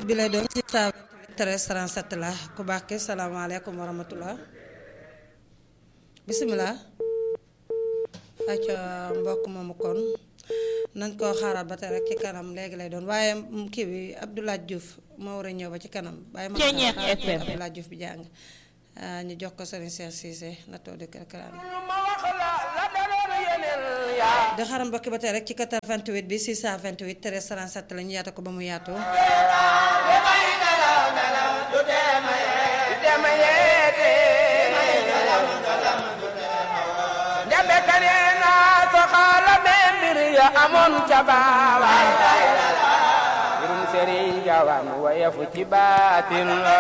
bi lay doon ci saa 13 37 la ku baax ki salaamaaleykum wa rahmatullah bisimilah acca mbokk moomu kon nañ koo xaaral ba tey rek ci kanam léegi lay doon waaye kii bi Abdoulaye Diouf moo war a ñëw ba ci kanam bàyyi ma Abdoulaye Diouf bi jàng ñu jox ko Serigne Cheikh Cissé na too di kërkëraan di xaram mbokki ba tey rek ci 88 bi 628 13 37 la ñu yaata ko ba mu yaatu amoon ca baawaan mbirum sëriñ jawaan wayefu ci baatin la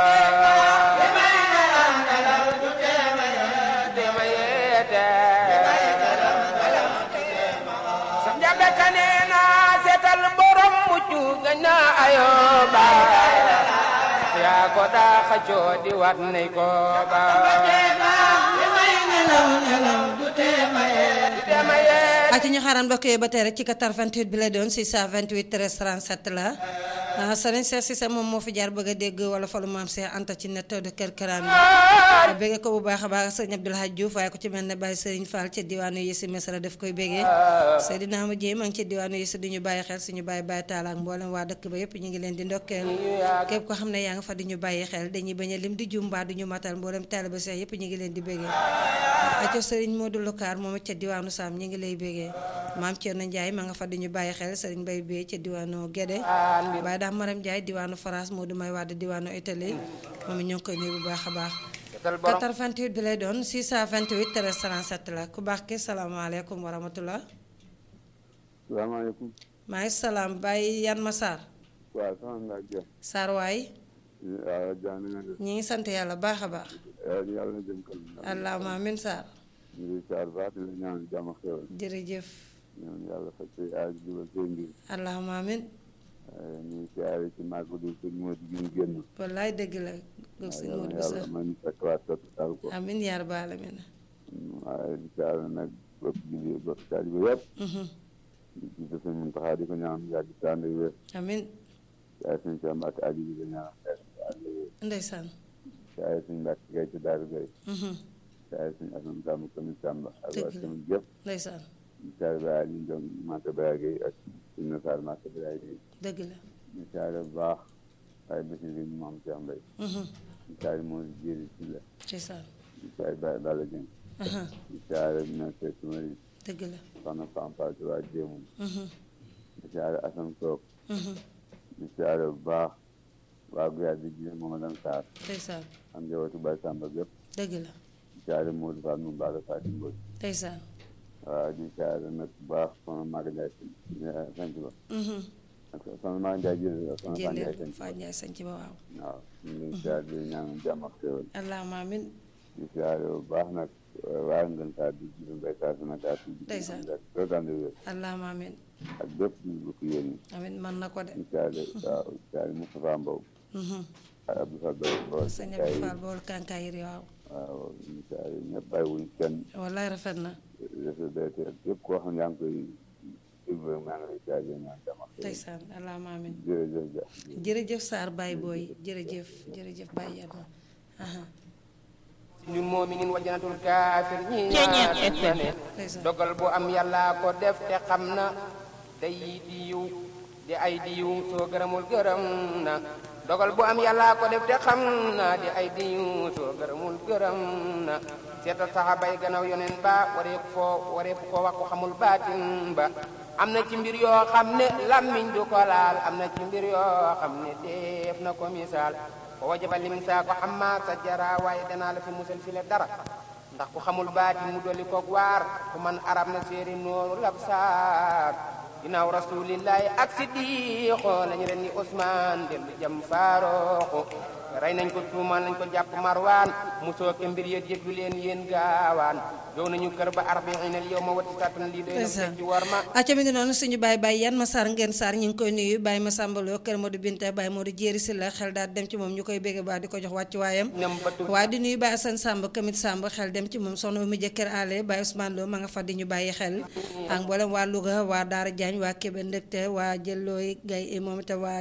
dema yeete sa njabe kaneena seetal borom muccu gañ na ayoba yaa ko daa xaccoo di wat nay ko ba ak ci ñu xaaral mbokk yi ba tey rek ci 88 bi la doon 628 13 37 la Serigne Cheikh Cissé moom moo fi jaar bëgg a dégg wala falu maam Cheikh Anta ci net de kër Karaan bi bëgge ko bu baax a baax sëñ Abdoul Hadj Diouf waaye ko ci mel ne Baye Serigne Fall ci diwaanu Yessi Mesra daf koy bëggee Seydina Ama Dieye maa ngi ci diwaanu Yessi di ñu bàyyi xel suñu bàyyi bàyyi taala ak mboolem waa dëkk ba yëpp ñu ngi leen di ndokkeel képp ko xam ne yaa nga fa di ñu bàyyi xel dañuy bañ a lim di jumba du ñu matal mboolem taaliba Cheikh yëpp ñu ngi leen di bëggee aco Serigne Modou Lokaar moom ca diwaanu Sam ñu ngi lay bëggee maam Thierno Ndiaye ma nga fa di ñu bàyyi xel Serigne Baye Bey ca diwaanu Guédé Baye daam Maram Ndiaye diwaanu France Modou May Wade diwaanu Italie moom it ñoo ngi koy nuyu bu baax a baax 88 bi lay doon 628 13 37 la ku baax ki salaamaaleykum wa rahmatullah salaamaaleykum. maa ngi salaam Baye Yan ma Sarr. waaw sama ndax Dia. Sarr waay. waaw Dia na nga def. ñi ngi sant yàlla baax a baax. yàlla na jëm kanam. allahumma amin Sarr. ñu ngi Sarr baax di la ñaan jàmm ak xéwal. jërëjëf. ñaan yàlla faj say aaj jubal say mbir. allahumma amin. ñu ngi siyaare ci màgg du sëñ Modou gi ñu génn. wallaay dëgg la. góor sëñ Modou bi yàlla sax man fekk waat topp taal ko. amin yaa rabbal alamin. waaye di siyaare nag bopp julli bopp taalibe yëpp. di jiite sëñ Muntaxa di ko ñaan yàgg si ànd ak wér. amin siyaare sëñ Cheikh Mbacke Aliou di ko ñaan yàgg si ànd ak wér. ndeysaan. siyaare sëñ Mbacke Gaye ci Daaru Gaye. Mhm. siyaare sëñ Assane Samb commune Samba ak waa Dëgg la. commune yëpp. ndeysaan Misaal Ba Aliou Ndong Mate Baye Gueye ak Sine Sarr Mate Baye Gueye. dëgg la. Misaal bu baax waaye bés yi ñu moom Cheikh Mbaye. Mhm. Misaal moo jéeri si la. ndeysaan. Misaal Ba Balla Dieng. Aha. Misaal Mese Tumari dëgg la. Soxna Fam Fatou waa Jéemu. Mhm. Misaal Assane Soop. Mhm. Misaal bu baax waa Guya di ji Momadou Sarr. ndeysaan. am njabootu Baye Samba gépp. dëgg la. Misaal Modou Fall mu Bala Fatou Mbodj. ndeysaan. waaw misaal nag bu baax Soxna Maga Ndiaye sant ba. Mhm. ak Soxna Maga Ndiaye jërëjëf Soxna Fane Ndiaye jëlee sant Faa Njaay sañ ci ba waaw. waaw ñu ngi siyaare di ñaan jàmm ak xéwal allahumma amin di siyaare bu baax nag waa ngeen saa di jiitu mbay saa su nekk ak Ndeysaan. toogande wér allahumma amin ak bépp di bu fi yéen amin man na ko de. ñu siyaare waaw siyaare Moustapha Mbow Mhm. ak Abdou Fall Boy Boy sëñ Abdou Fall bool kànkaayir waaw. waaw ñu siyaare ñëpp bàyyiwuñ kenn wallaay rafet na. RCDT ak képp koo xam ne yaa ngi koy déglu rek maa ngi lay siyaare di ñaan jàmm ak xéwal ndeysaan allahumma amin jërëjëf ja jërëjëf Sarr Baye Boy jërëjëf jërëjëf Baye Yadma. Aha. ñun moominin wa janatul kaafir ñi ñaar ma ne ndeysaan. dogal bu am yàlla ko def te xam na day di yiw di ay di yiw soo gërëmul gërëm na dogal bu am yàlla ko def te xam na di ay di yiw soo gërëmul gërëm na seetal saxaaba yi gannaaw yoneen ba wareef foo wareef ko wax ko xamul baatin ba am na ci mbir yoo xam ne lammiñ du ko laal am na ci mbir yoo xam ne def na ko misaal ko wajaba limin saa ko xam maa sa jara waaye danaa la fi musal fi le dara ndax ku xamul baati mu dolli koog waar ku man arab na séeri nooru lab saar ginnaaw rasulillahi ak siddiqo lañu ren ni Ousmane dellu jëm faarooxu rey nañ ko tuumal nañ ko jàpp marwaan musoo ke mbir yët yëggu leen yéen gaawaan jow nañu kër ba arbainal yow ma wati sattan lii doy na ndeysaan ci war ma acca mi ngi noonu suñu baay baay yan ma sar ngeen sar ñu ngi koy nuyu baay ma sàmbaloo kër Modou Binta baay Modou jéeri si la xel daal dem ci moom ñu koy bégg baa di ko jox wàccu waayam ñam batu waaye di nuyu baay Assane Samb kamit Samb xel dem ci moom soxna mu jëkkër ale baay Ousmane Lo ma nga fa di ñu bàyyi xel ak mboolem waa Louga waa Daara Diagne waa Kébé Ndëkte waa Jëllooy Gay moom itam waa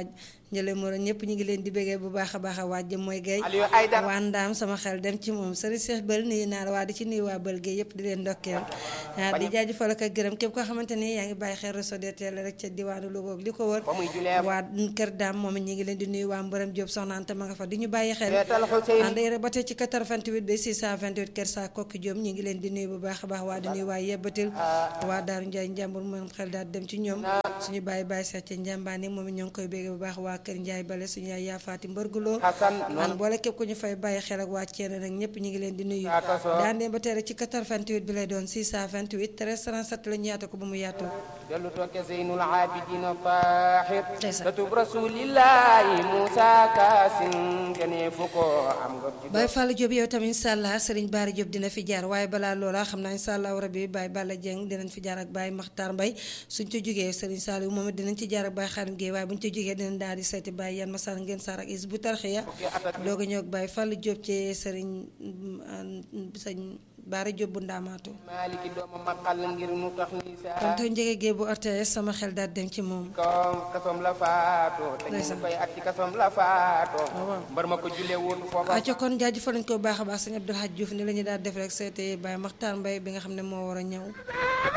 njële moro ñëpp ñu ngi leen di béggee bu baax a baax a waaj mooy gay Aliou Aïdara waa ndaam sama xel dem ci moom sëriñ Cheikh Bël nuyu naa la waa di ci nuyu waa Bël Gueye yëpp di leen ndokkeel ah di jaajëfal ak a gërëm képp koo xamante ni yaa ngi bàyyi xel réseau DTL rek ca diwaanu Louga ak li ko wër ba muy julee waa kër daam moom it ñu ngi leen di nuyu waa Mbërëm Diop soxna Anta ma nga fa di ñu bàyyi xel feetal Xuseyn ànd rek ba tey ci 88 ba 628 kër saa kokki Diop ñu ngi leen di nuyu bu baax a baax waa di nuyu waa yebbatil waa Daaru Njaay njàmbur moom xel daal dem ci ñoom suñu bàyyi bàyyi seet ca njàmbaani moom it ñoo ngi koy bégge bu baax waa kër Njaay bale suñu yaay yaafaati mbërguloo Xasan an noonu boole képp ku ñu fay bàyyi xel ak waa Ceene nag ñëpp ñu ngi leen di nuyu Aka soo. daan dem ba tey rek ci 88 bi lay doon 628 13 37 la ñu yaatu ko ba mu yaatu dellu tooke Zeynul Abidina Tahir Ndeysaan. satub rasulillahi Musa Kaasim gënee fu ko am nga ci Baye Fallou Diop yow tamit incha allah Serigne Bara Diop dina fi jaar waaye balaa loola xam naa incha allah rabi Baye Balla Dieng dinañ fi jaar ak Baye Makhtar Mbaye suñ ci jógee Serigne Saliou moom it dinañ ci jaar ak Baye Xarim Gueye waaye buñ ci jógee dinañ daal di seeti Baye Yan Massar ngeen saar ak is bu tarxiya doog a ñëw ak Baye Fallou Diop ci Serigne mm, sëñ Bara Diop bu ndaamaatu Maliki dooma maqal ngir mu tax ni kon saa tey njëge Gueye bu RTS sama xel daal dem ci moom kawam kasom la faatoo te ñu Ndeysaan. koy at ci kasom la faatoo waaw. mbar ma ko julee woon foofa aco kon jaajëfal nañ ko bu baax a baax sëñ Abdoul Hadj Diouf ni la ñu daal def rek seeti Baye Makhtar Mbaye bi nga xam ne moo war a ñëw